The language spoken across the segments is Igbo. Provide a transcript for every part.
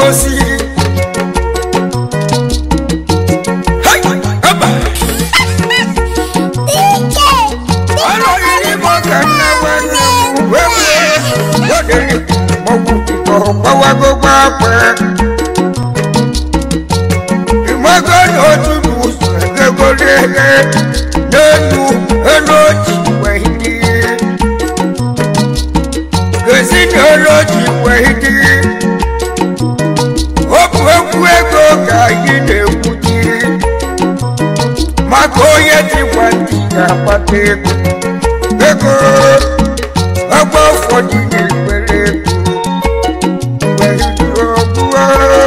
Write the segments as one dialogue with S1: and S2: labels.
S1: osi Hai, aba. Ọlọ́run ní mo kàn ń náwó ẹnu wẹ́wẹ́ lóde ní mọ̀wù ìbọ̀ pọ́wọ́ gbogbo àpẹ́. Ìmọ̀gọ́dọ̀ ojúlù ẹ̀gẹ́gọ́dẹ́ lẹ́nu ẹlòjì wẹ̀hìndì. Gèsì ní ẹlòjì wẹ̀hìndì. Ó bu ekwu ego ka yí na-ekwu ji. Maka onye ji gwa ntị ga-akpata ego. Ego ọgbọ ụfọdụ na-ekwere ego. Wẹ̀hìndì ọgbụọ.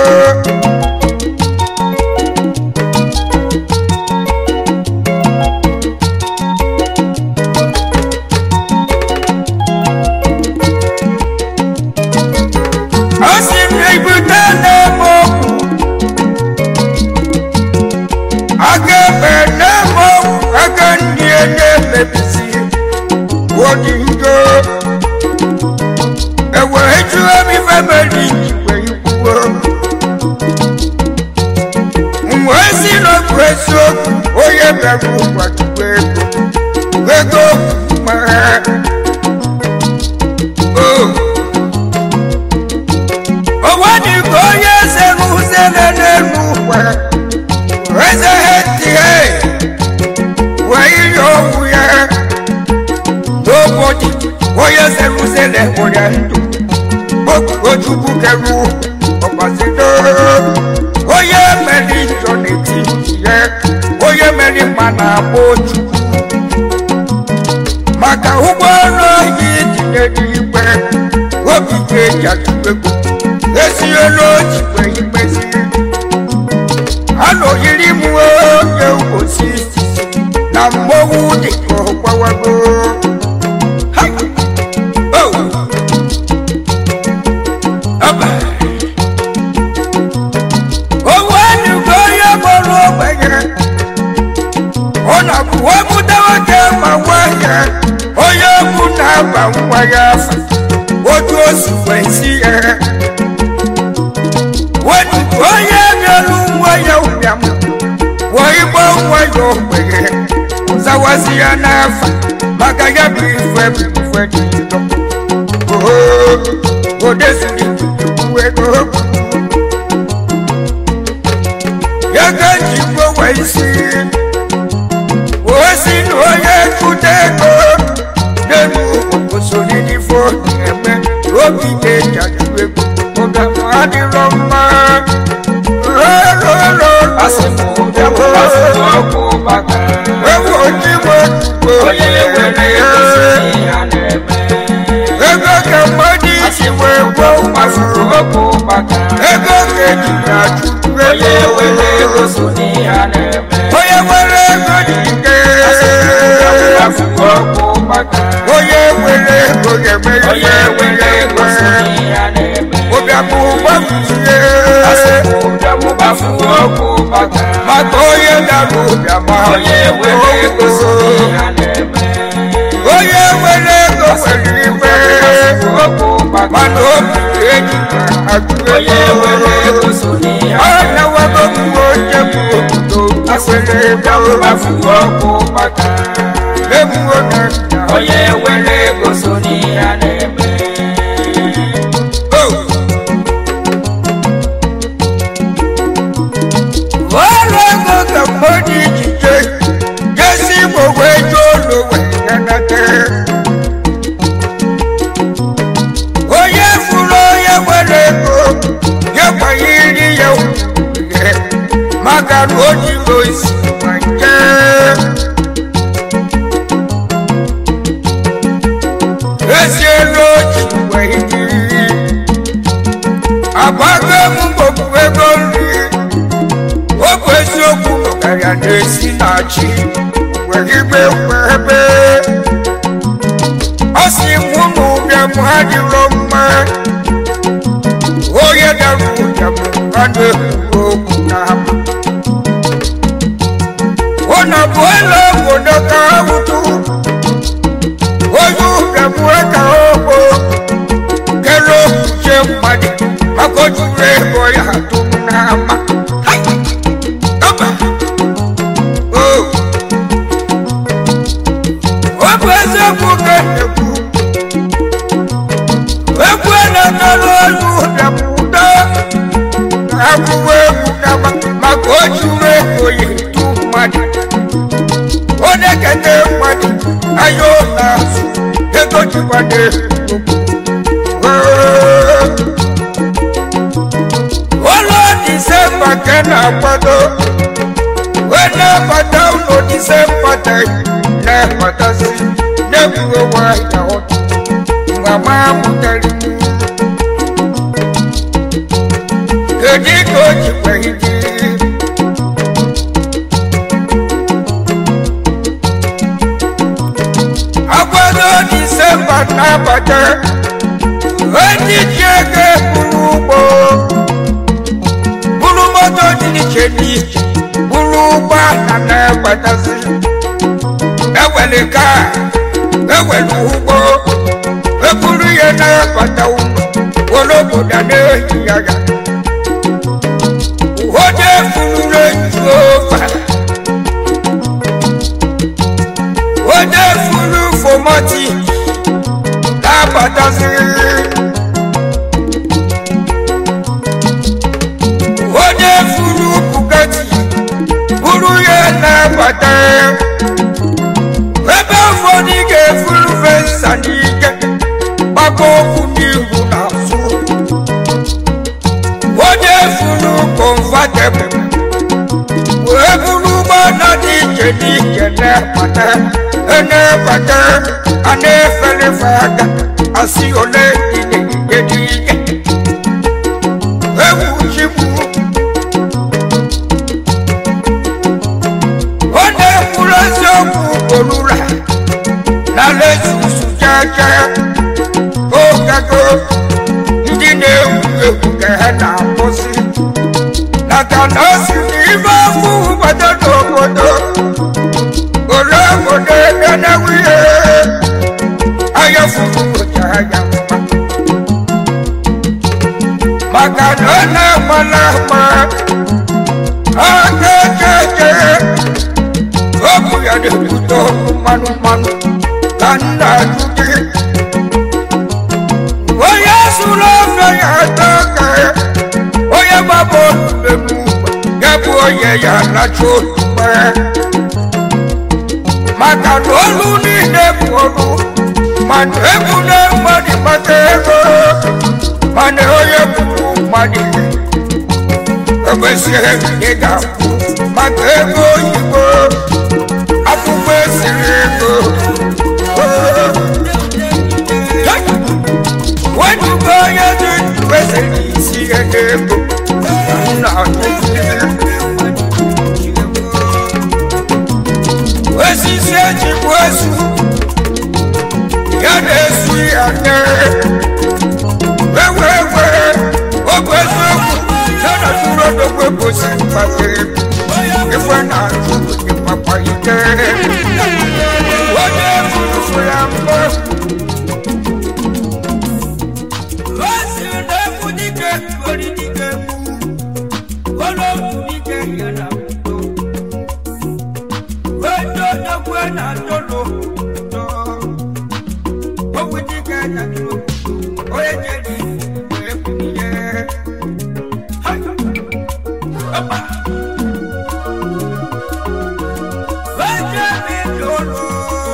S1: Ọ sị m na-ebute na-eme okwu aka ekpe na-eme okwu aka ndị a na-emebisi odi ngo ewere jụọ m ife mere ikwe ikwuo mgbe si n'okwu eziokwu onye bịara ụkọchukwu ego ego mara o onwe dị ka onye eze rụzere n'elu ụwa eze ha tie wee ihe ọgwụ ya n'ụbọchị onye eze rụzere ụya ndụ ojukwu keru ọgbasido onye mere njọ n'etiti ya onye mere mma na-agba oju maka ụgbọelu oyi tinye n'igwe obi ga-eji atụego esiela ojikwe ikpezi anọyiri m onye ugosi na mmọnwụ dị ka ọgbawago Ha! Oh! Aba! Owu enugo onye gbọrọ ogbenye ọ na-abụ wepụta nwoke ma nwa ya onye egwu na-aba nwa ya afa otu o si wee si ya wetu onye bịara nwa ya ụbịam wee gba nwa ya ogbenye zawazi ya n'afa maka ya bụ ife bụ ife dị njọ oo odeziri tupu ego ya ka njikwa wee si osi na onye kute ego n'elu osoririfo eme obi na-eji ego ụdamụ adịrọ mma rororo
S2: Asị m ụbịa m asị m ọkụ baka.
S1: ewu ojigbo
S2: Onye were ego si ya na-eme.
S1: ego ka mmadụ isi wee gwọ
S2: Asị m
S1: mmasị
S2: ọkụ baka.
S1: ego ka eji na-achụ
S2: Onye were ego so n'ihe a na-eme.
S1: onye nwere ego dị ike
S2: Asị m ọkụ baka.
S1: onye nwere ego ga-eme
S2: Onye were ego so n'ihe a na-eme.
S1: ụbịamụ gbafuzie
S2: Asị m ụbịa m gbafu ọkụ baka.
S1: maka onye dara ụbịama
S2: Onye were ego so n'ihe a na-eme.
S1: onye nwere ego nwere iwe
S2: Asị m ọkụ baka.
S1: mana obi eji agụ
S2: Onye were ego so n'ihe a
S1: ọ
S2: na-eme.
S1: na-ewago mgbe onye bụ obodo nwere ego
S2: Gbafu ọkụ baka.
S1: emuo na nna
S2: Onye were ego so n'ihe a na-eme.
S1: o ọrụ ego ka mmadụ ijije jesi igbo wee jee ụlọ wee nanata onye fụrụ onye nwere ego ya gbanyere ya uhie maka na o jiri osi ma nje ezielu oji wee jiri agbago m mgbogbu ego nri ọ bụ eziokwu nọgara na-esi na chi were igbe ebe ọ sị m ụmụ ụbịam ha dịrọ mma onye dara ụbịam ha na-ekwu okwu na ụnọ bụ ụlọ obodo ka ha wụtụ onye ụbịam ka ogbo kere okwuche mmadụ maka o juru ego ya na-ekete mmadụ anya ụlọ azụ ego jikwade ụlọ disemba ka na-akwado wee na-abata ụlọ disemba na-abatasi na-egwu onwe ya ọtụ mgbe ma mụtara kedu ka o jikwa iji agbado disemba na-abata ndị ji ego buru ugbo buru moto dị iche n'iche buru ụgbọala na-agbatazi ewere ka ewere ugbo eburu ya na-abata ụlọ were obodo na-ehi ya ya onye furu eju ofa onye furu fomati na-abatazi onye furu bugatti buru ya na-abata ebe ụfọdụ ga-efuru fensa n'ike gbakọ okwu n'ihu na azụ onye furu konvatebụl wee buru ụgbọala dị iche n'iche na-abata na-abata a na-efelefe aka asị ole ide dị ike ewu chigbu ọ na-ekwuru eziokwu ugboro na lezusu jaja ogago ndị na-ewu egwu ka ha na-akwụsị maka na o si n'ime afọ ụbọdọ n'obodo ore obodo enewu ihe anya furu ụja ya mma maka na ọ na-agbala agba aka echeche obu ya na-ebute ọkụ mmanụ mmanụ ka nna ajụ gị onye sụrụ ofe ya atọ ka onye gbaba olube m ya bụ onye ya lacha olugbe maka na olu niile bụ olu mana egwu na mmadụ maka ego mana onye gburu mmadụ ekwesịghị ị ga-akwụ maka ego oyibo akwụkwọ esiri ego wetugo onye dị ndụ esiri isi ego nna osisi eji bụ esu ya na-esu ya nne ewe ewe ọ bụ eziokwu ya na tụrụ odogwu ebosi mkpakere ife na-atụ ịkpakpa ike onye furu ya mbọ osi na-efu dike ori dike mụ olóògùn dike ya na mụto wedo dogwu na tolo tọ owu dike na tolo onye jeri wee kwunie Ọba. Weje mi lolo.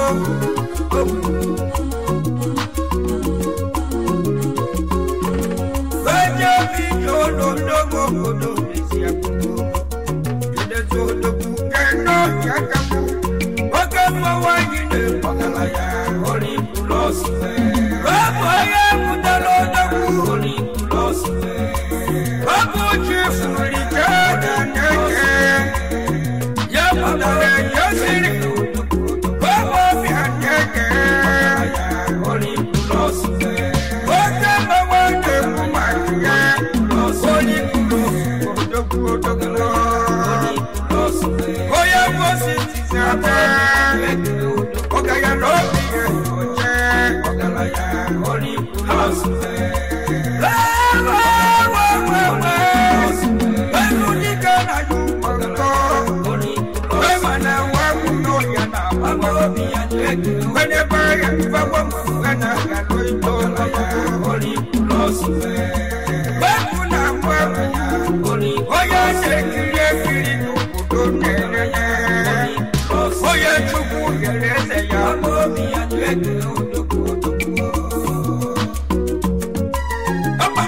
S1: Weje mi lolo dogo kodo nesi akudo. Jide so dogu kendo yakamu. Oke mwa yine pakala ya ori kulosi. Webo ye mudalo dogu ori kulosi. Webo chifu likada neke. Ya mudale yasiri. Webo bihaneke. Ori kulosi. Oke mwa yine kumakia. Ori kulosi. Dogu dogu dogu. Oya wosi tisabe. Oga ya lobi ye oje. Ogala ya ori kulosi. Enu dike na yu ọgọ. Ema na wa kuno ya na mama. Wene ba ya fa wa mu kana ya lo ito la ya ori kulosi. Weku na mwa ya. Oya se kiri kiri n'obodo nene. Oye chukwu yẹrẹ ẹsẹ̀ ya.
S2: ọmọ mi àti ẹgbẹ́ òdòkú òdòkú.
S1: Ọba.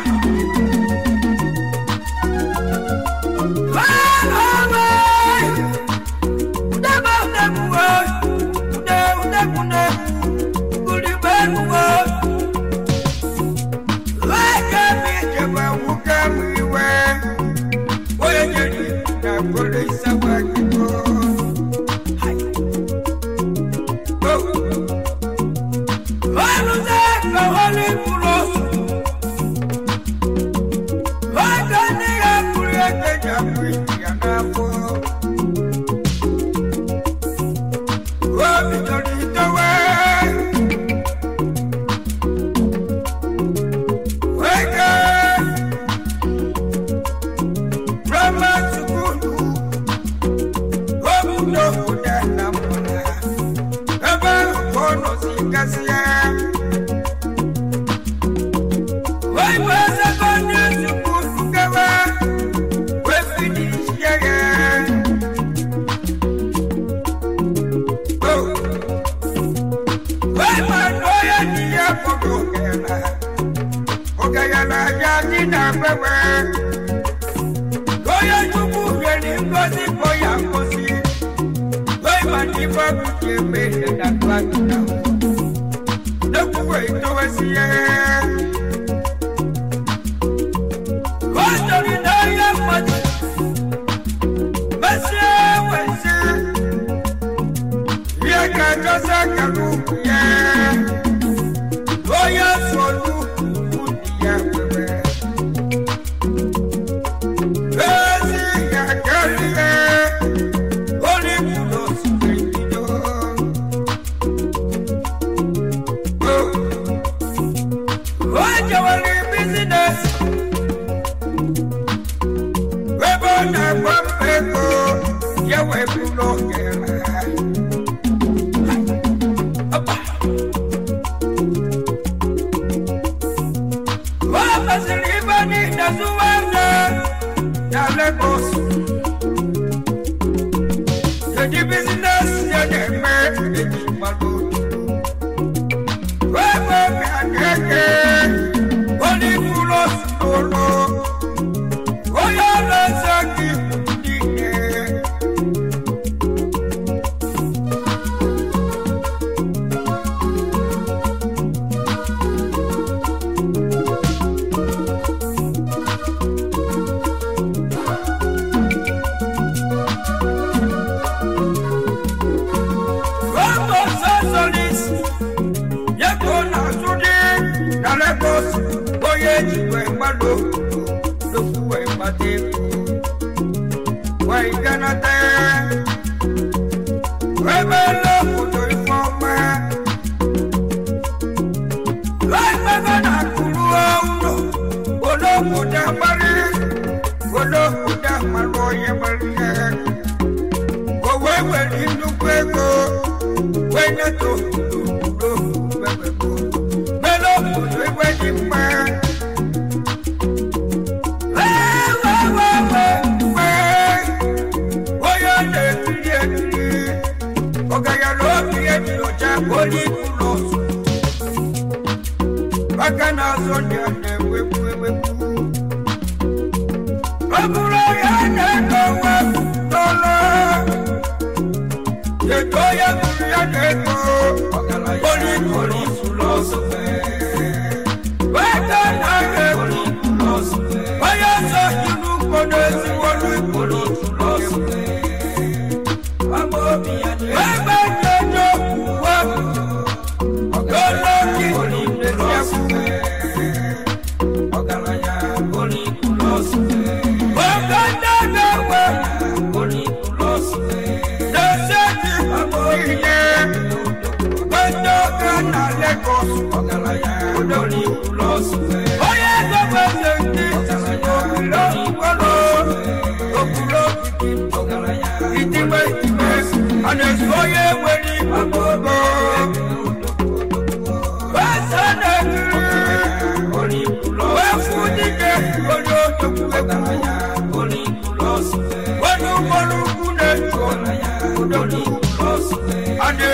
S2: Ọ̀gá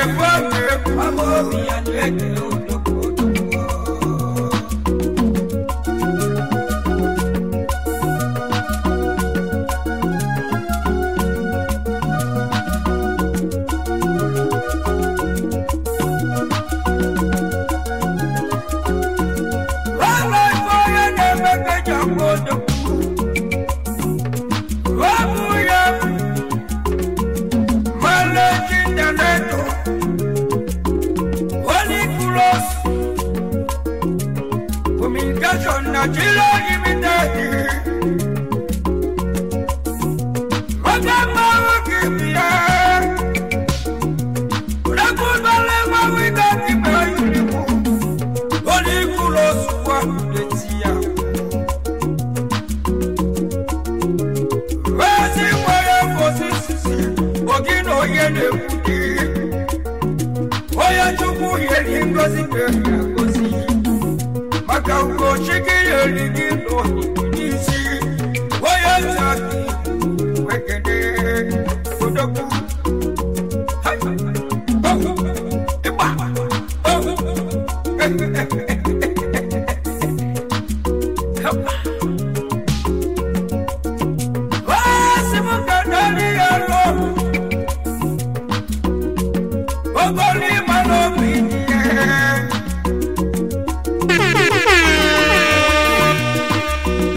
S1: na-ekwu ọnụ ekwu
S2: ọmọ obi ya na-eke odogwu odogwu
S1: Ọnụ ekwu onye na-eme ka eji akwa odogwu ọ bụ ya managing director Holy Cross Communication Nigeria Limited. Ọjọ́ máa ń kí mi ẹ́. Rẹ́kùn balẹ̀ máa wí láti máa yìí mú. Holy Cross wà létí ya. Wẹ́ẹ̀sì wọ́yẹ̀ kò sí sísì, ògì náà yẹ lè kú dé. Onye Chukwu yeri ngozi kere ya ngozi maka ugochi gị yeri gị n'ohihi n'isi onye nta gị wekene odogwu Hai! Oh! Ịgba! Oh! Osi m ka nari ya n'ọrụ ogoli mana obi dị ya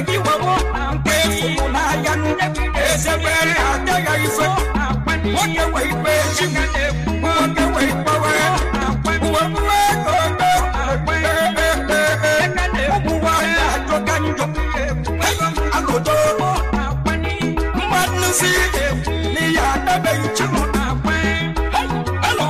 S1: gị wewo nke efuru n'anya ezebere adịghị ife nwoke wee ikpe chi nwoke wee ikpewe uwe uwe ego ụmụnwa ajọka njọ alụdo mmadụ si n'ihe adabeghị chi alọ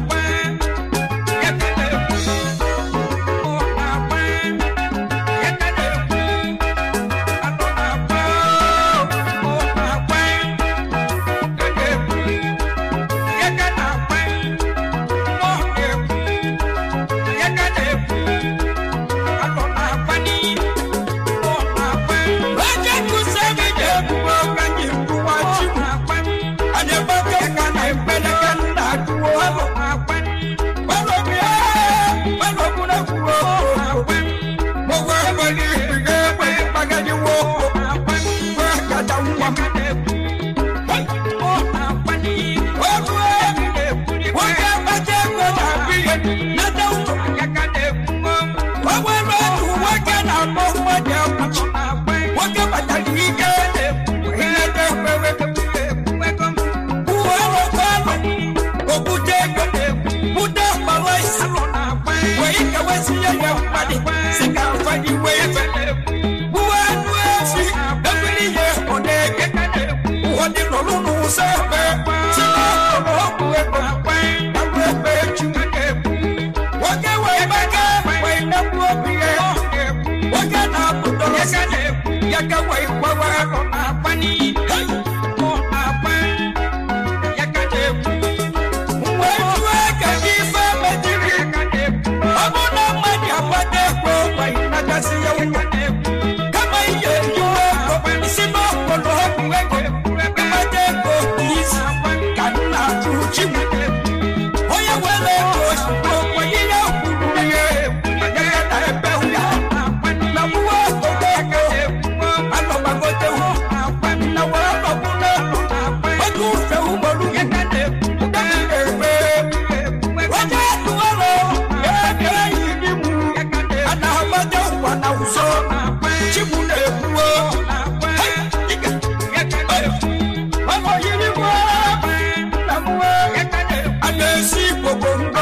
S1: Oje kusa gị ga-ebubo ka anyị kwuwa chi anyị gbake ka na ekpeleke nna duo gbalobia gbalobuna kwuo gbogbo ekpeli ikpiga ekpe ịkpagadiwo gbe kata nwa m nwoke akpata ego na-abụ ihe nata ụtọ o nwere otu nwoke na-akpọ mmadụ akwụchi nwoke kpatara ike ịnata ekpere uwe ọrọkọ alụ okwute ego bute mgbawa isi wee kewezinye ya mmadụ si ka mfadị wee fe uwe anụ efi ebiri ihe ọ na-eke ụfọdụ nọrụ n'ụzọ ebe si na ọkụrụ ọgwụ ego agwụ ebe echi nwoke wee gbaka wee nekwu obi ya nwoke na-apụta ọsọ ya ka wee gbawa arụ wee jụọ ka gị ife mejiri ọ bụ na mmadụ agbata ekwe wee nagasị ya ụlọ kama ihe ejiwe ego isi n'ọkpọrọ ọgwụ ego ịmata ego isi ka nna jụ chi m onye were ego ozugbo onye ya kwuru ihe ya na ebe ụya na mụwa ogogo ego anọgbagotewu na wee nọbụ n'elu oge ufe ugboro ebe onye tụwara ebe enyi gị mụ a na-agbado ụwa na ụzọ chibụ na-ekwuo ọmọ yiri nwa na mwe a na-esi gbogbo ngo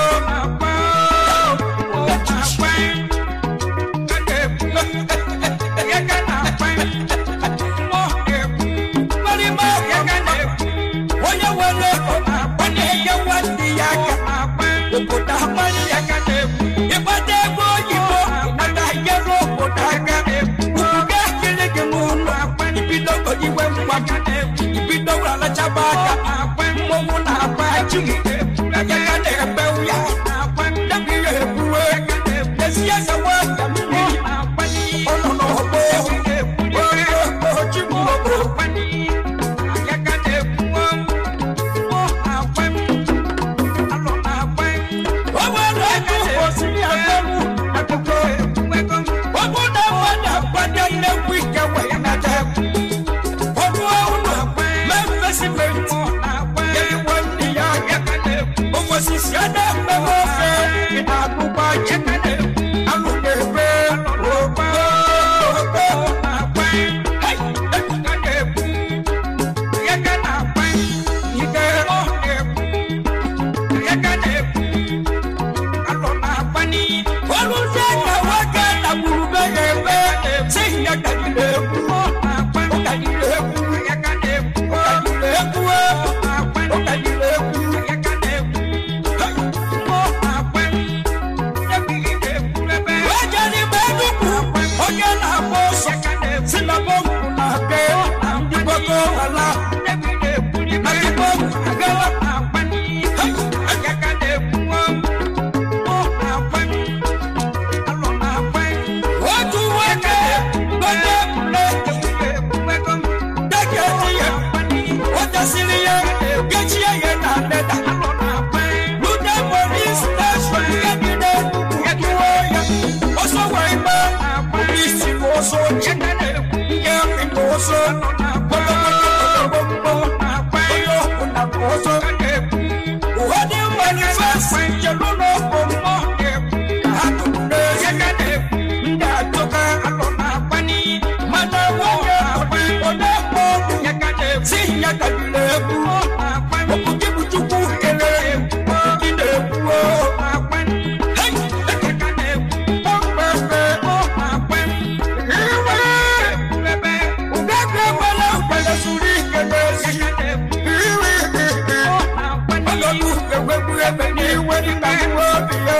S1: onye were ego ọ na-enye nwanne ya aka obodo amanye ya ịkpata ego oyibo nata nyere obodo aka ubuga akịrị gị n'ụlọ ibido iwe ngwa ibido alachaba aka mmọnwụ na-agba ji ya ka na-ebe ya dabi ya ebuwe ezi eze nwata mmiri ọ nọ n'ọgbọ oji mmụọ o nwere ego osiri agbamụ akụkọ ọ bụ na mmadụ agbado nnekwu ike wee nata ọgụ ụlọ mee mmesimenti yeriwe ndị ya osisi a na-ekpewe ofe ị na-agụgba ji alụ na-ebe ogbe ogbe olùsẹ́ ka nwoke na gburube ya ebe si ya ka gị na-egwu ya dabire egwu okwu gị bụ chukwu kele gị na-ekwu Hey! Okpekpe. Iwe. Ugegbe gbara mgbere zuru ike n'ezi. Iwe. Ọlọ́dún ewébu ebe n'iwe dịka iwe obi ya.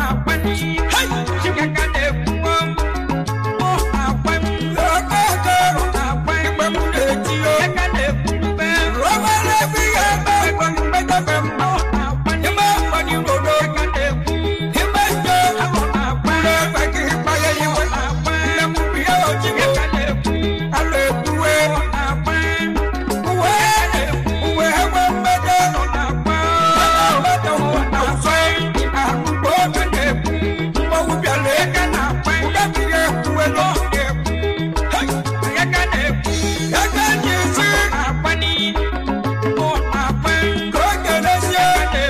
S1: Hey! Okeke. Igbe m na-eti o. Obere ebe ihe ebe egbe mgbedebe mma. Ime mgbadi rodo. Ime nje. Ụlọ ebe gị gbanye iwe. Nne m bụ ihe oji m. Ala ekwuwe. Uwe. Uwe egbe mgbede. Mgbede ụwa na ụzọ. Akụkọ oge na-ekwu. Mmọnwụ bịara eke na ụda bụ ihe ekwuwe n'oge ekwu. Hey! Eke ji isi. Ka o kerezie.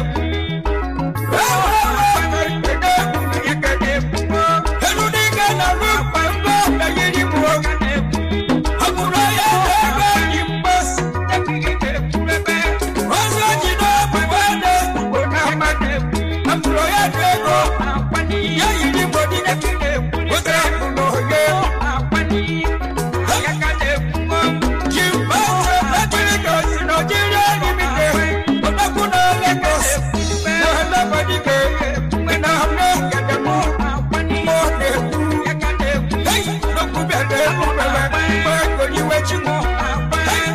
S1: Elu n'ike na ru mkpa mbọ eyiri m o. Ọ bụrụ ya ebe ji mgbasi. Ozi o ji n'obi bụ ede. Ọ bụrụ ya dị ego. Ya yiri m odi. Ozi ahụ na oye. Ji mgbasi ejiri ka osi na ojiri enyi m ike. Odogwu na Lagos. Na Emebodi ke. Na Amegede mụ. Mụ na-ekwu. Hey! Odogwu bịara elu mere. Mgbe ego iwe chi mụ. Hey!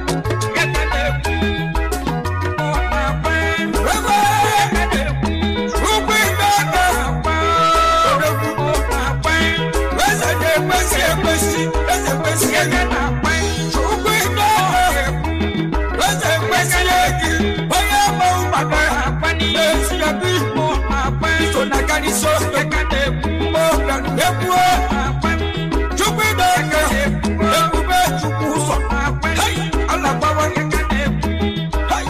S1: Ugwu ime aka. Odogwu. Eze na-ekwesị ekwesị. Eze kwesị ege. Ugwu ime aka. Eze ekwesị egi. Onye ma ụgbaka. Na-esi ya bụ igbo. Iso na kaniso. Mụ bịara egwu. Chukwu ime aka. Ebube Chukwu ụzọ. Hey! Ala gbawa. Hey!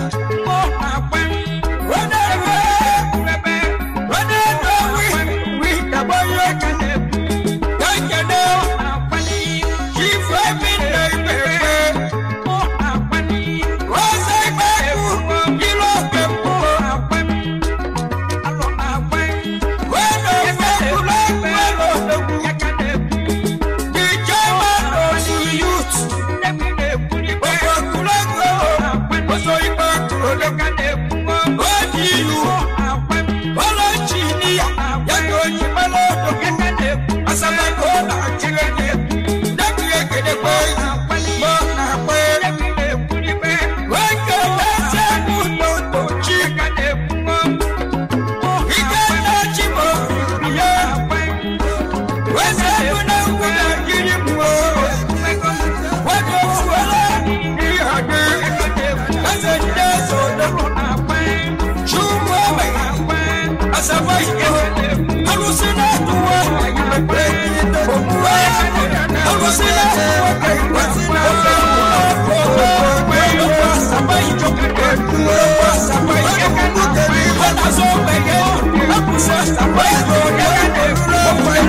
S1: Wene ewe. Wene ewe. Wi kagbanye. Ekene. Chifu ebi na-ekpe. Ose ikpe ekwu. Ilu oke mbụ. Wene ofe ekwulu ekwu elu odogwu. The chairman of the youth. Ofe ekwulu ekwu. Oso ikpe ekwu odogwu. ODU. Ọlọ injinia. Ya ka o ji mara odogwu. Asamako na-achịrị gị. Ndebi ekele kwe. Mọ na-akwe. Nwoke na-ese n'ụlọ chi. Ike na-achị m obi ya. Wese bụ na ngwu na-ekiri m o. Nwoke fuola ihe dị. Eze ndị eze odogwu. Chukwu ogbenye. Asaba ike. Alụsị na-atụwa. Omume ya. Alụsị na-atụwa ka ikwesị na-atụ. Asaba ike. Asaba ike. Ọ na-azọ ogbenye. Apụsị asaba ike.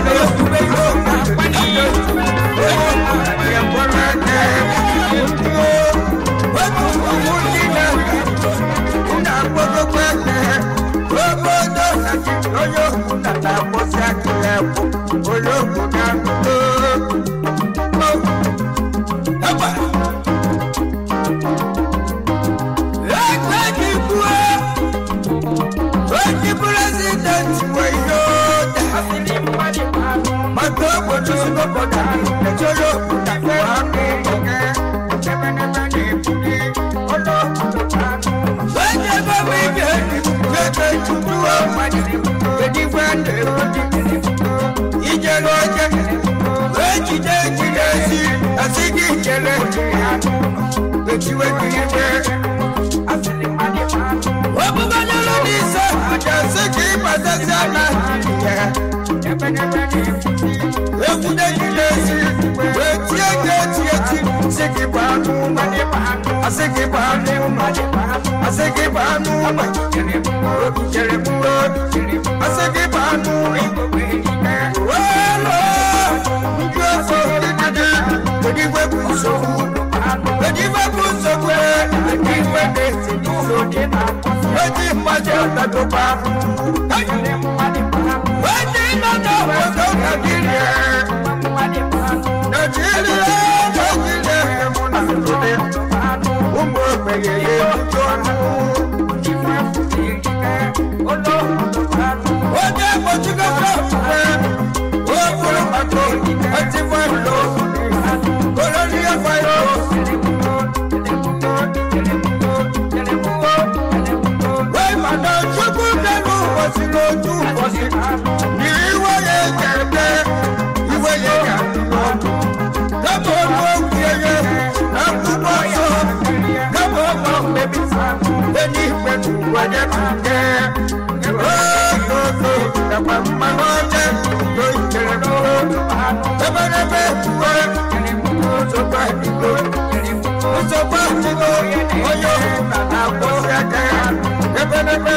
S1: President Wayoda maka obodo obodo ejoro onye ebe ike ebe tutu edigwe ijere oje ejide ejide ezi asị gị jere ejiwe gị iwe ọbụganyere n'ise asị gị ịbatazi ana egwude jide ezi wee tie gị eti eti sị gị bụ anụ ụlọ asị gị bụ anụ ụlọ asị gị bụ anụ ụlọ jere mụọ asị gị bụ anụ ụlọ weelo ndị ofe odidide edigwe bụ nsogbu edigwe bụ nsogbu weji mmaji ọtọtọkwa weji nọdọ obodo naijiria naijiria naijiria mụ na ndụdị ụmụ ogbenye ya ebuju ọnụ onye gbochigoro ofufe okwuru maka otiwe ụlọ olori efe wee mana chukwu bịara ụbọchị n'otu ụbọchị na iwe ya ga-eme iwe ya ga-adị n'ọnụ kama ọnụ okwu ya na akwụkwọ nsọ kama ọnụ mmebi eluigwe n'ụwa ya na-aga ogogo nakwa mmanụ ọcha oyitere n'ụlọ eberebe ekwuwe nsogbu adịgo nsogbu adịgo onye ọhụrụ na na-akwọ aka ya eberebe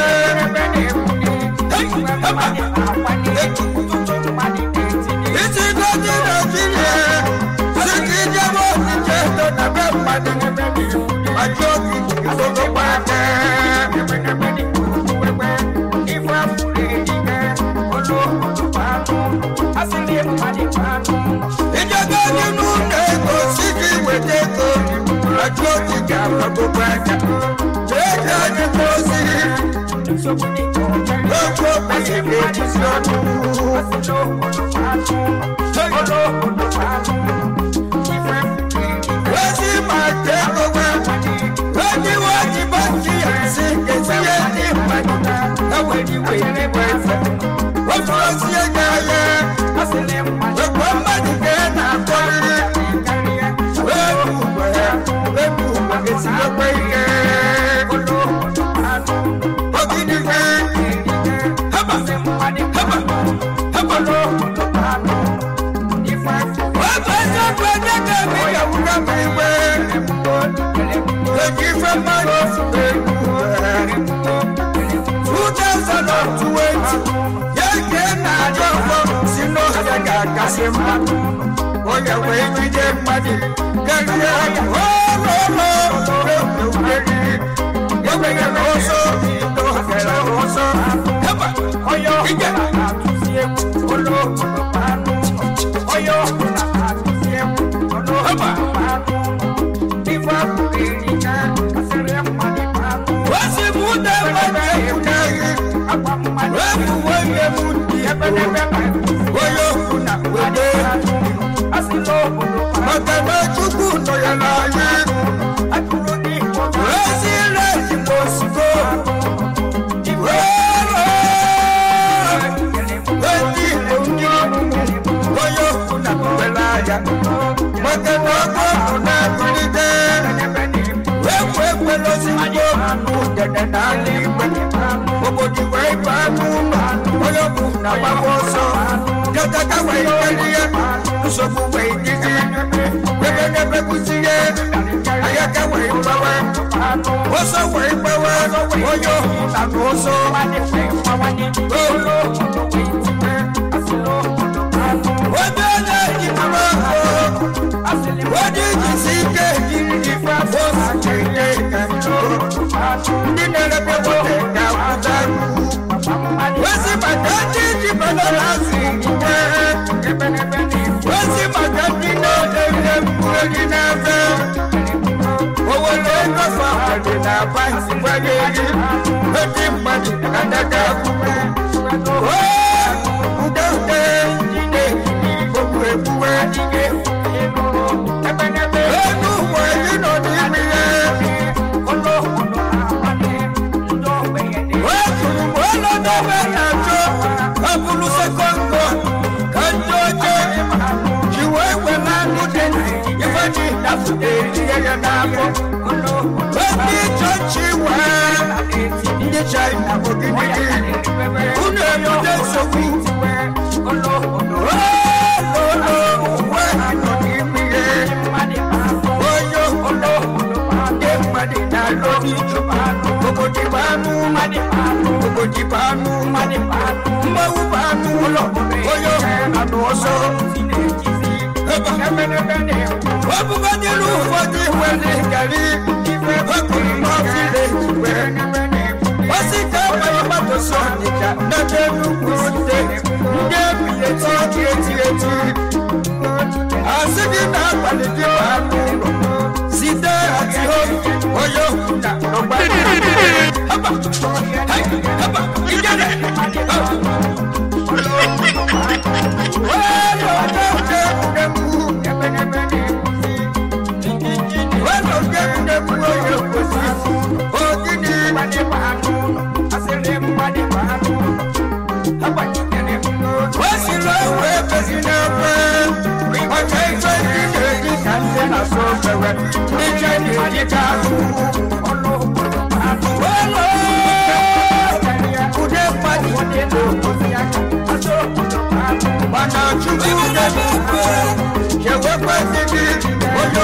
S1: isi goji naijiria si ka ijebe ọchịchị eto na be mmadụ ajụ oge nsogbu aka ijebe gị n'ụlọ ego si ka iweta ego ajụ oge ga-agbagokwa aka jee ka anyị ozi oge okpesi ga-ejizi ọnụ ozi ma nke ego onye iwe ji banki ya si kezie ndị mmadụ ewere iwe n'igwe efe ofe ozi ego ahịa ekwe mmadụ ka ị na-akpọrịrị webu ugbo ya webu ugbo esiokwe ihe ogidike haba haba haba ofe eziokwu onye ga-eme ya wuga ma igwe eji ife mmadụ ozugbo egwu 2020 ya ke na-ajọ ọgbọ si n'oge ga-akasị mma onye wee jide mmadụ karịa ololoriri enweghị n'ụzọ n'ohere ụzọ heba ije osi m ụda mmadụ egwu n'ahịa efu onye m ndị onye okwu na wede maka na chukwu nọ ya n'anya ezi ire igbo osigo ndị igbo ndị onye okwu na were anya maka na ọgụ ọgụ na-abụlite ekwe ekwelozi igbo dede na ala igwe obodo wee ibe anụ ụlọ onye bụ na gbagba ọsọ jọtaka wee ikeli ya nsogbu wee dịzi ebe n'ebe bụzi ya ayaka wee gbawe ọsọ wee gbawe onye ohu na n'ụzọ obe na-eji mama ahụ onye jisi ike jiri ife afọ sachiri ndị na-erebe nwoke ga-akwụta wezi maka ndị ji banana si ike wezi maka ndị na-ere mkpụrụ gị n'ebe owere ego fahadị na banki gbanye eri ndị mmadụ adaga akwụkwọ ude ude ndị na-eji okwu egbuwe enu ụwa gị nọ n'ime ya weturu m ọnọdụbe na-achọ ọbụrụ sekọndọ ka ndị oche ji wee were anụ dị ife dị dafụta etinye ya n'afọ ndị chọọchị wee ndị china ogidi unu ebute nsogbu ololo uwe nọ n'ime ya onye olo ndị mmadụ na-alụ obodo bụ anụ obodo bụ anụ mmanwụ bụ anụ ụlọ onye ọhụrụ anụ ọzọ ọbụgodịrị ụfọdụ nwere gari ọkụrụ n'ọfịle n'ebe nnukwu steeti ndị ebili eti eti eti eti asị gị na-abalị gị ma anụ ụlọ site ati onye okwu na ọgba haba hai haba ijele mana chukwu na-ekwe chewekwe ndị gị onye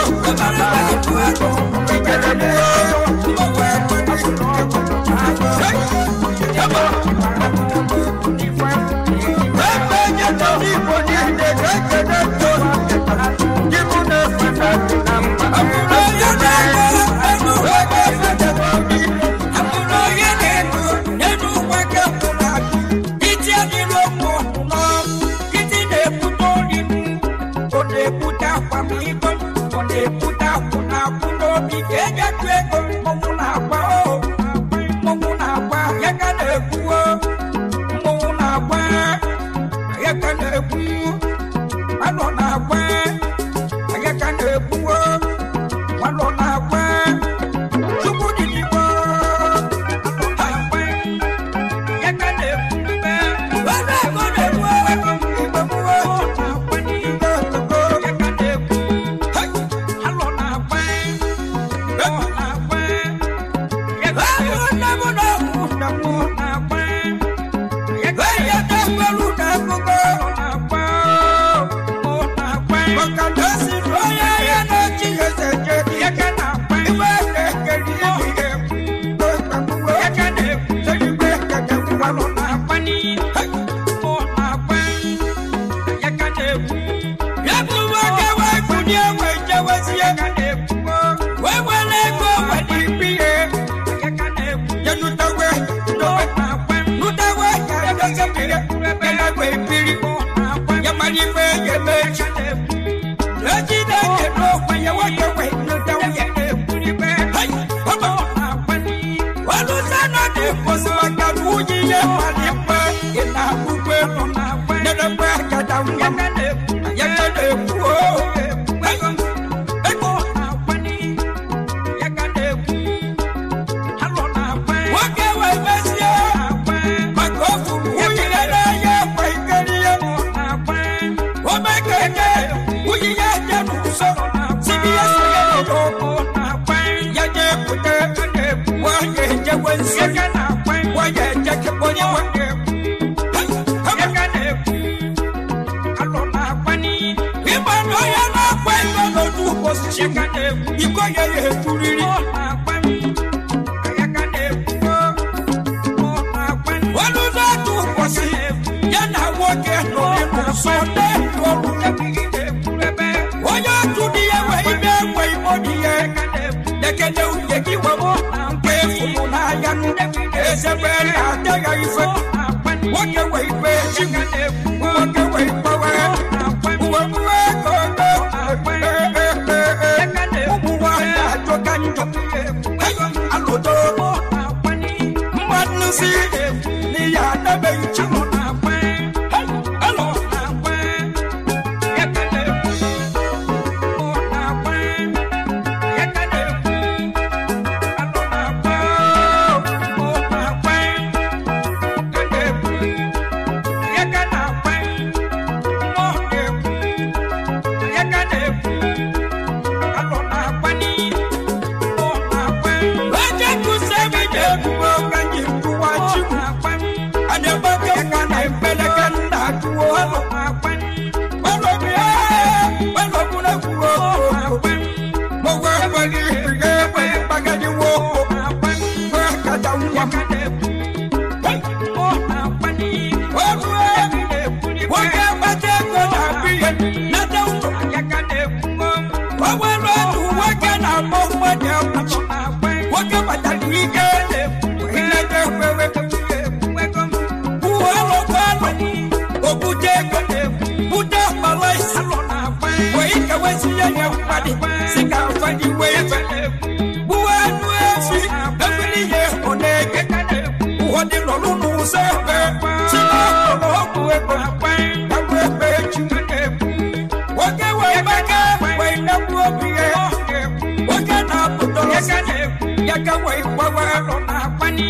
S1: ike wesi ya nye mmadụ si ka mfadi wee fe gbuwe anụ efi efiri ihe ọ na-eke ụfọdụ nọrụ n'ụzọ ebe si n'ọkụrụ ọgwụ ego agwụ ebe echi nwoke wee maka wee negbu obi ya nwoke na-apụta ọsọ ya ka wee gbawa nọ na-agbani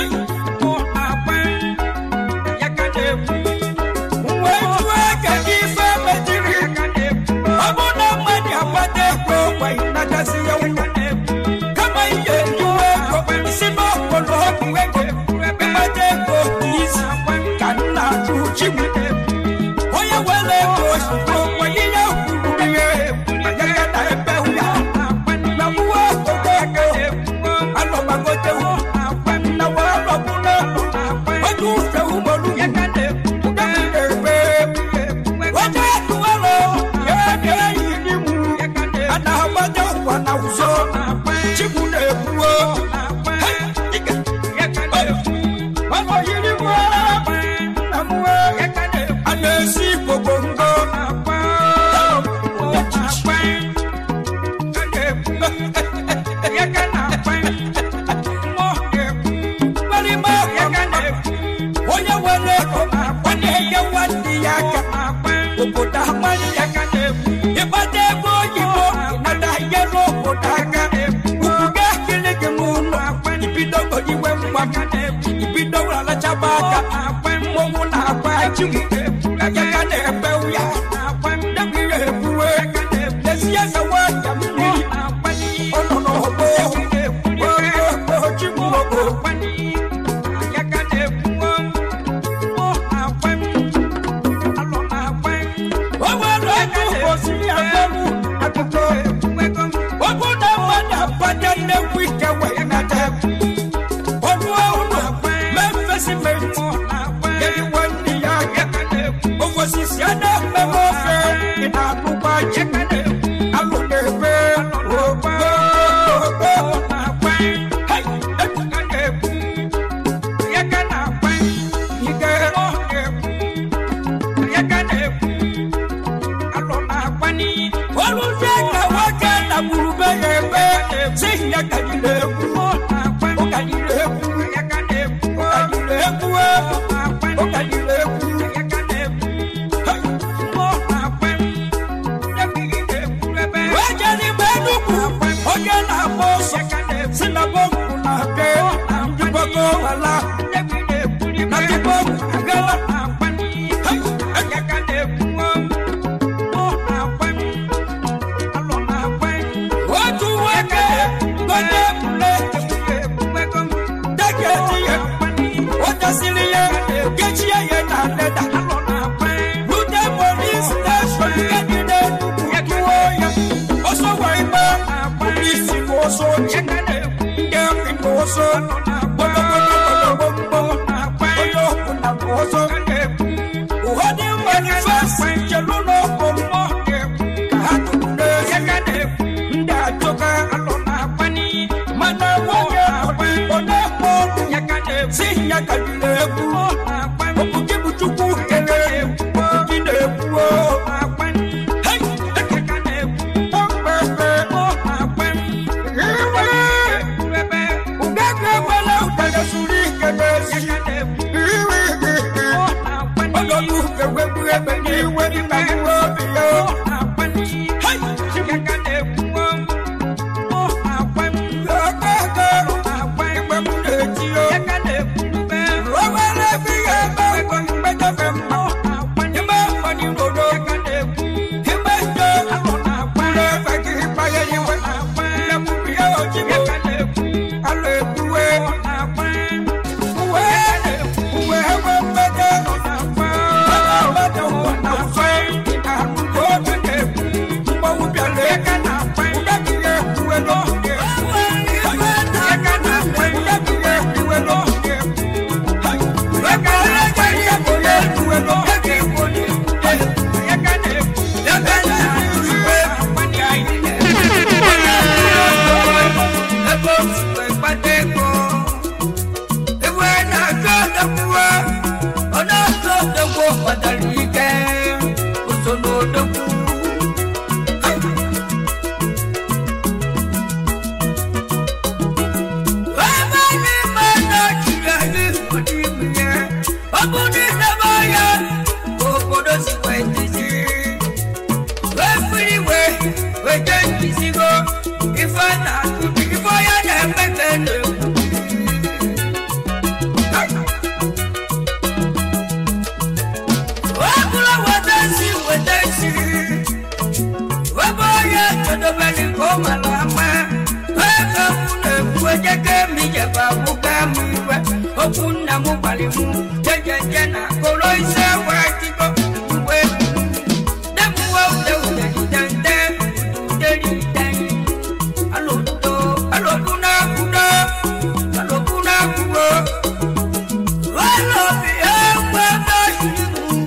S1: wee jụọ ka gị ife mejiri ọ bụ na mmadụ agbata ego wee nagasị ya ụlọ kama ihe ejuwe ego si n'ọkpọrọ ọgwụ ego ịgbata ego isi ka nna ajụ chi m onye were ego ozugbo onye ya kwuru ihe agaghị na ebe ya na mwa ogogo ego anọgbagote na wa arọbụla oge ufe ugboro ebe onye eduwelo ya bịa yiri mụ a na-agbado ụwa na ụzọ chikwu na-ekwuo ọnọ yiri mụ na mụwe a na-esi gbogbo ngo mgbalịma onye nwere ego ọ na-enye nwanne ya aka obodo amali ya ịgbata ebe oyibo nata nyere obodo aka ukwu ga-ekele gị n'ụlọ ibido goliwe nwa ibido alachaba aka mmọnwụ na-agba ji ya ka na-ebe ya ya ebuwe lezie ka nwanyị mmiri ọ nọ n'ọgbọ ojimụogbo o nwere ego osiri akpọmụ akụkọ okwu na mmadụ abanye nnekwu ike wee nata ọnụ ụlọ mefesimenti yeri nwanne ya aka ofosisi a na-ekpebe ofe ị na-anụkwa ji alụ na-ebe olùdé ka nwoke na gburube ya ebe si ya kadịrị egwu ụkadịrị egwu ụkadịrị egwu ụkadịrị egwu weje n'ime nnukwu onye na-agba ọsọ si na bọmbu na-abịa ndị gbogbo wala na ndị bọmbu agala otu nwoke gode ebule deketi ya ụtasịrị ya kechie ya na leda rute polis steshọn nke dị n'enugwu tụọ ya ọsọ wee gba polisi na ọsọ oche ndị amị na ọsọ gbọdọgbọdọgbọdọgbọ onye ọbụla na ọsọ ụfọdụ manifesti chelu n'ọkụ mmụọ ka ha tụrụ n'ezi ndị ajọka mana nwoke ọ na-ekpe ọnụ si ya kadịrị egwu okwu gị bụ chukwu kere okwu gị na-ekwu Hey! Okpekpe. Iwe. Ugege egbela udele suru ike n'ezi. Iwe. ebizigo ife na-atụ ife onye na-eme ka e na-ekwu Wabula wetesi wetesi Wabo ye todobeli ko malama Weka mune kweje ke mi jeba buka miwe Okuna mu balimu Jeje jena kolo ise wakiko Uwe Demu wa ude ude dende Ude dende Alo do Alo kuna kuna Alo kuna kuna Walo biye Wabo shirimu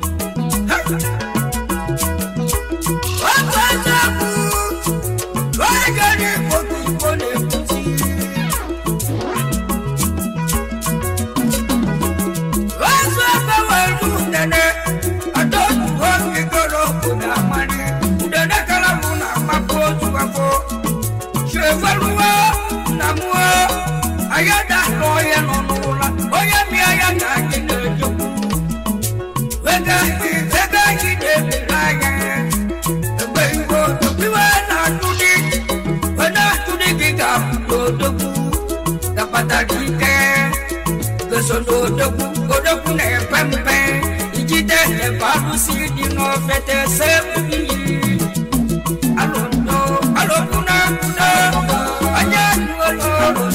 S1: Ayada lọ́yẹ̀ nínú la, oyè mi ayada kí lè jókòó. Wega wega jide bilaya Egbe igbo topiwe na tudi Wena tudi giga odogu Kapata jide Gesono odogu odogu na pempe Ijide ne balu si di no fete se ubi Alondo alokuna kuna Anya nuolo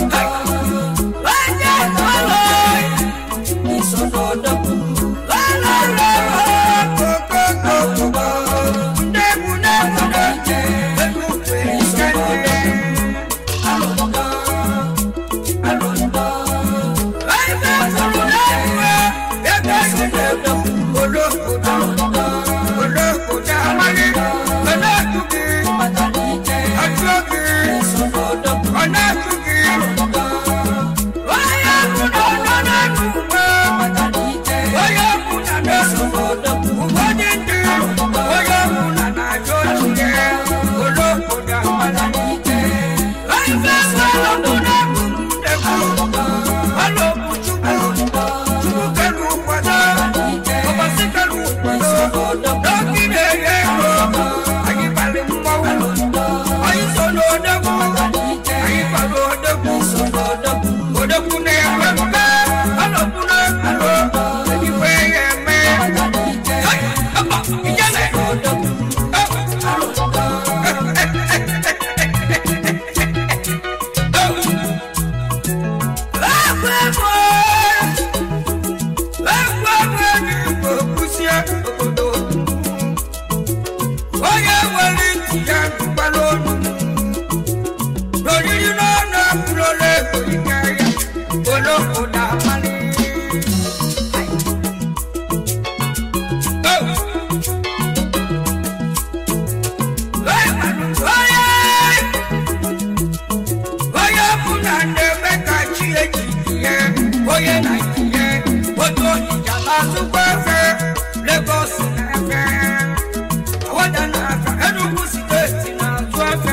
S1: Anya nuolo Isono odogu Onye nwere ntị ya dụkwara olu lórí lọ́nà kúrò lẹ́kọ̀ọ́ ìkẹyà olókùnà mọ́lẹ́. Onye ọbụla na-eme ka chi ejiji ya, onye Naijiria, otu Onitsha na-azụkwa efe, Lagos na-efe, Awada na-efe, Enugu steeti na-azụ efe.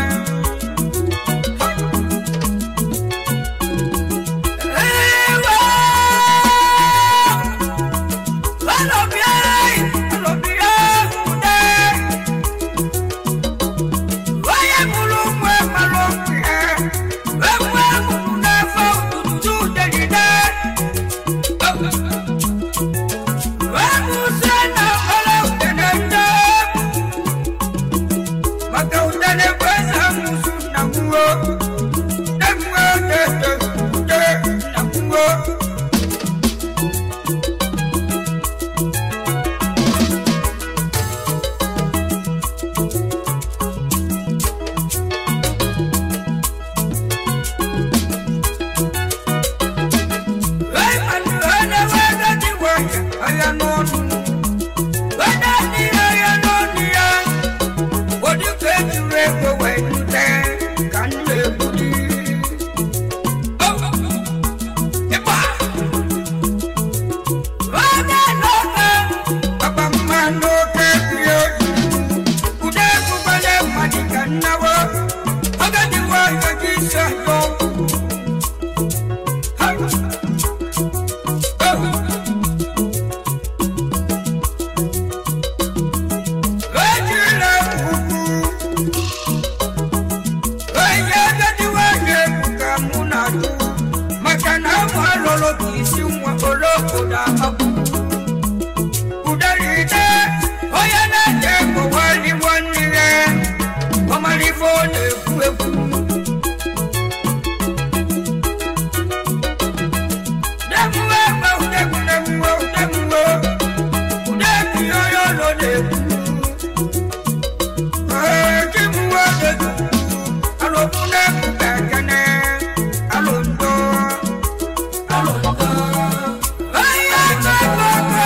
S1: Whoa. na-ekwu ekwu Udemuwe gbe udegwu udemuwe udemuwe udegwu onye ọlọ na-ekwu Ee, chimuwe odegwu alụmụ na-ekwu ka ekene alụndo alụndo Ihe kọkọkọ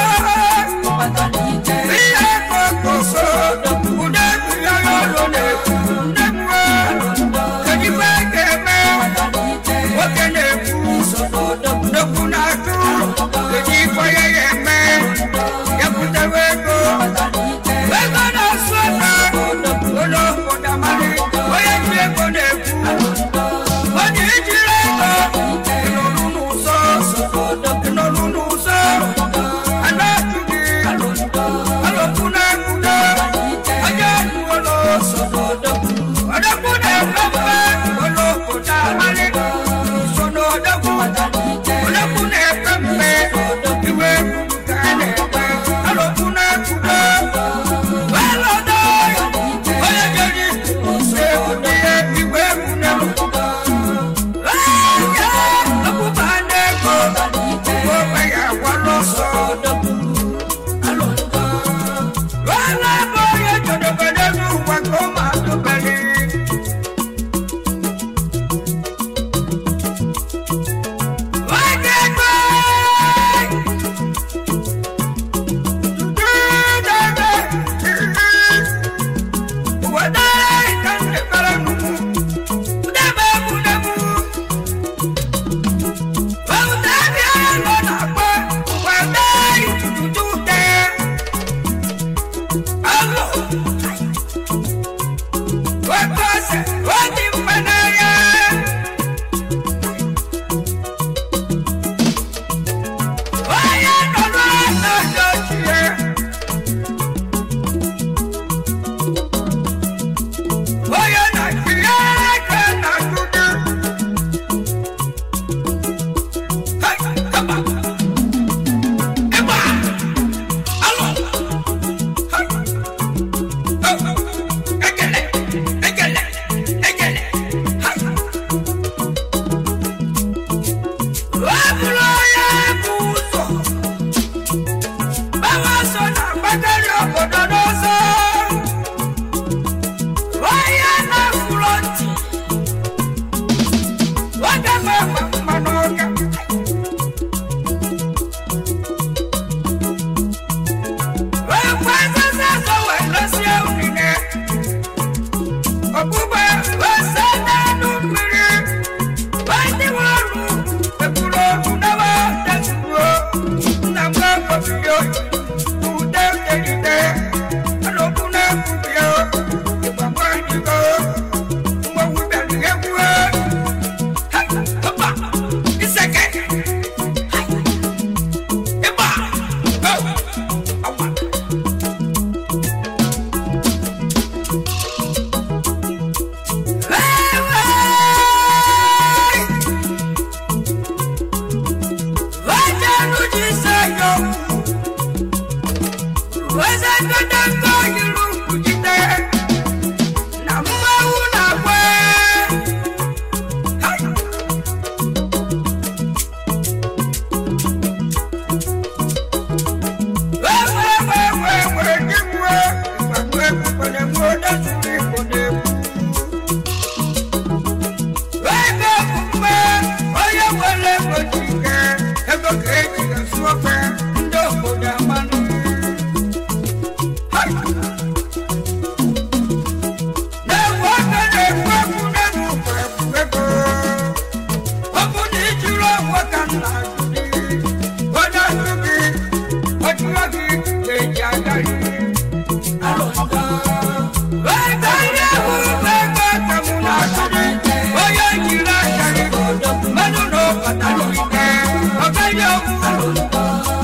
S1: ihe kọkọkọ udegwu onye ọlọ na-ekwu udemuwe kedigbe ga-eme nwoke na-ekwu nnukwu na-atụ kedu ifo ya ya eme ya butewe ego ego na-asụ ọta ụlọ obodo amalị onye ji ego na-ekwu onye ijiri ego ịnọrụ n'ụzọ ịnọrụ n'ụzọ ana-atụ gị alọkwu na-ekwudo onye ụlọ ọdọkwu na-efe mfe ụlọ obodo amalị so n'ọdọkwu ọdọkwu na-efe mfe iwe ekwuru ka a na-ekwe alọkwu na-ekwudo welọdọ onye jeri na-ekwudo ihe igwe egwu na-ekwudo ọkpụkpa na-ego ogbe ya agwala ọsọ wala bụ onye jodobere n'ụwa ka ụmụ adụbere Onye nọrọ n'ọjọ́ ochie onye na-achịrị aka na ndụdị ịgba alụ ekele ekele ekele ọ bụrụ onye bụ ụzọ Báwa sọ na gbàgede obodo n'ọzọ. Onye na-afụrụ ntị. Nwoke ma agba mmanụ ọka. Wee kwa nzuzo ọzọ wee lọsie unine. Ọkpụkpa wee saa n'elu mmiri. Wee dịwa ọrụ ekwuru okwu n'ebe detuo. Nna m ga-akpọbiri oyi. Ude deride. Alọkwu na-ekwubi ya. Ịgbagba ndịgo. Mgbanwe bịara egwu. Ha! Hoppa! Iseke! Ha! Ịgba! Oh! Awa! Ego omume onye nwere ego ji ike ego ka eji esu ofe ndị obodo amanụ na-ewu aka na-ekwu ekwu n'elu ụwa ekwu ego ọ bụ na ijiri onwe ka nna gị onye ndụ gị ọjụọ gị ga-eji agari ego ihe bụ ego ka mụ na-atụ gị onye jiri aka gị mmadụ na ọbatara ike ọ gaghị ọgwụ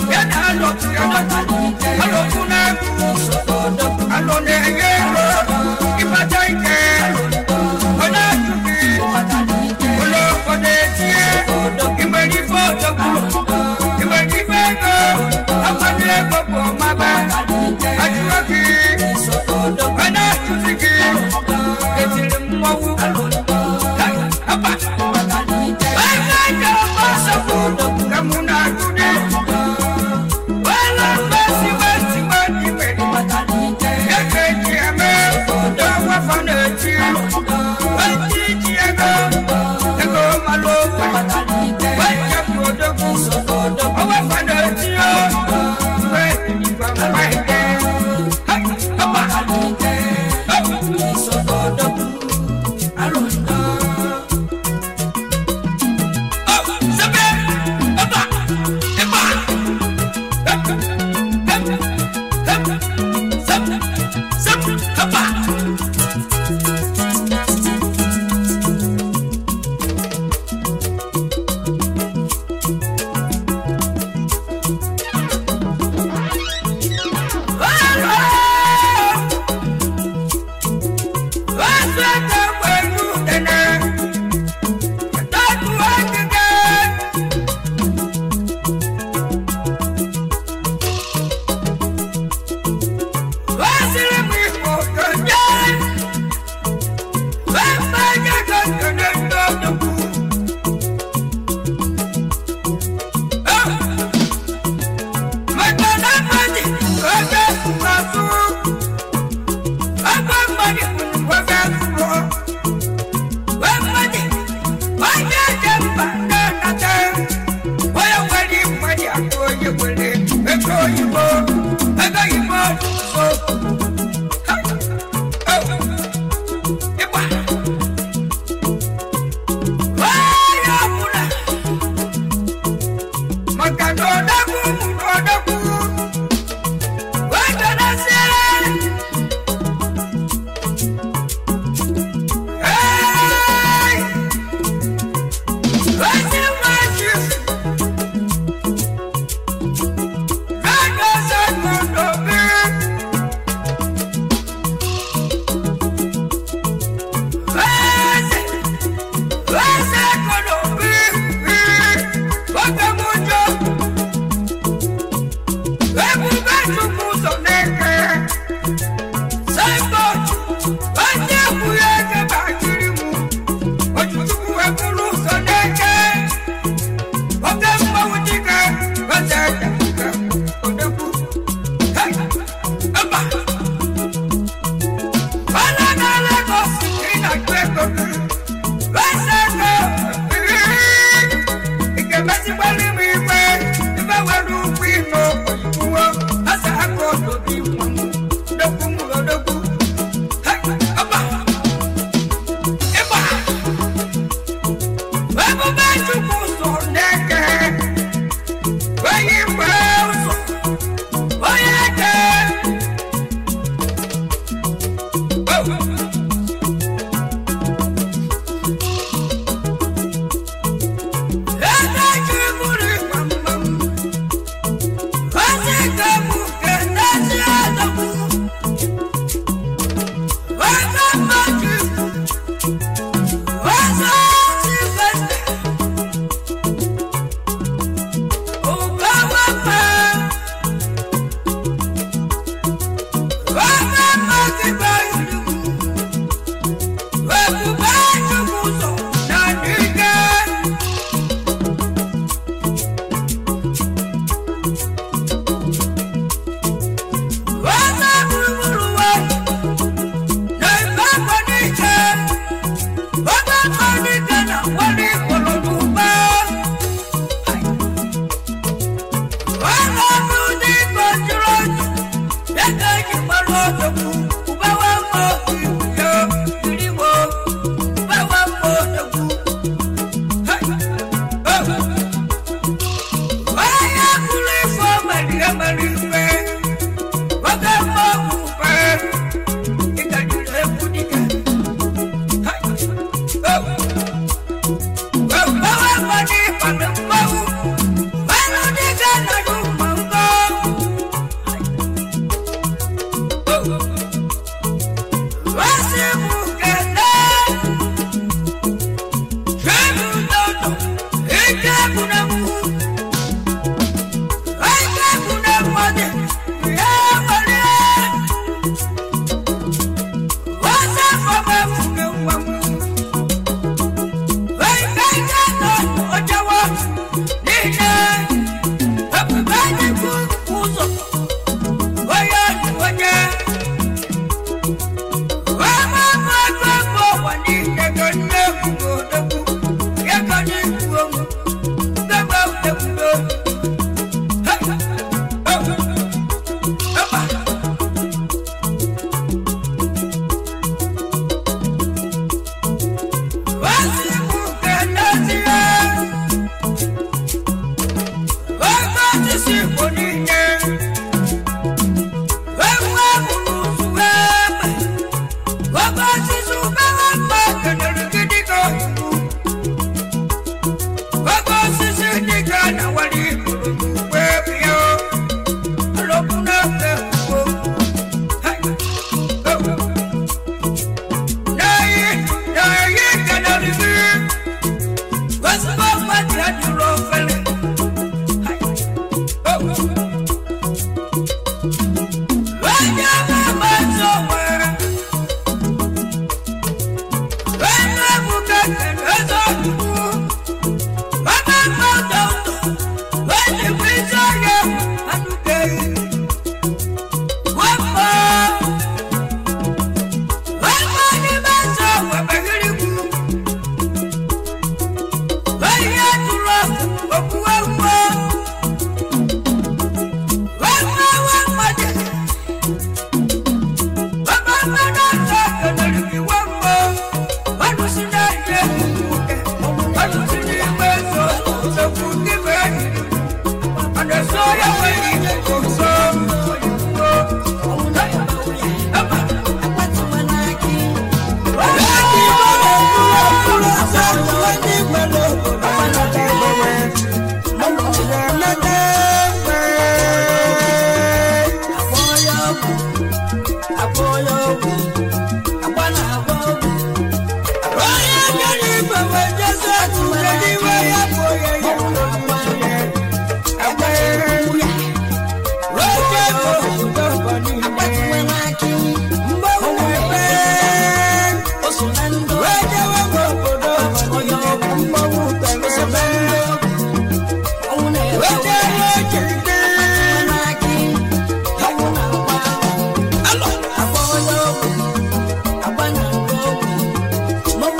S3: Agba na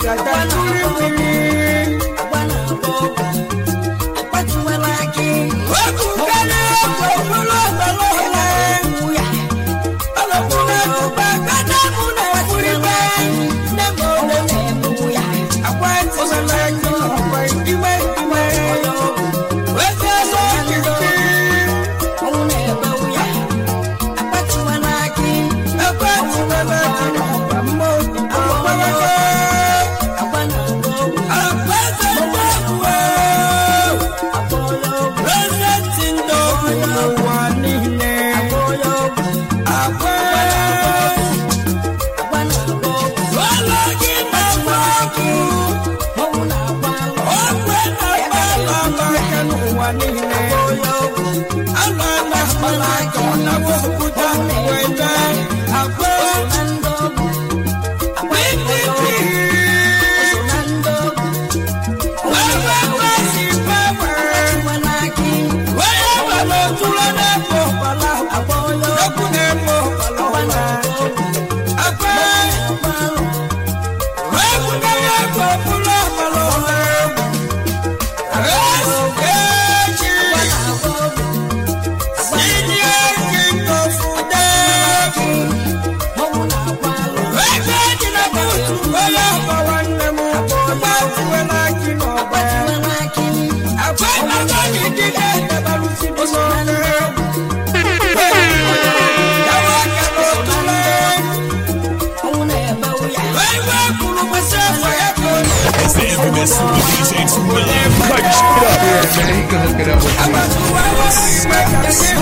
S1: gada tuli mmiri wekukele okpokpolo ọgbọlọla ọlọpụla tụba gada mụ na ekwuribe nne m ole akwa ntụsala gị ọkwa ime ime wete ọzọ kìkì ekwe ntụbala gị n'ọgba mmụọ ọgbọlọla akwa eze mgbe President Ndogo n'ụwa niile akwa Wala gị na-agba ọkụ Ogwe na-agba ala aka n'ụwa niile Ala na-akpala aka ọ na-agba okwute wete akwa PDP Wewe kwesị gbanwe Onye gbara otula na-ekpo ọkpala Okwu na-ekpo ọkpala akwa Egwu na-ekpo ọkpụla ọkpala ọla egwu Eji Senior King of Udegi Ego dị na buutu onye ọgba nwanne m Agbafuwela gị n'ọgba Agwa ịgbaga n'idide edebalụsi bụ n'ọnụ egwu Yawa aka n'otule Ewe kwuru kwesị afọ ya ka onye
S3: It's the infamous Super DJ 2 Million. Like, shut up.
S4: Yeah, man, he can hook it up with you.
S1: Agbatuwa wa igwe ka si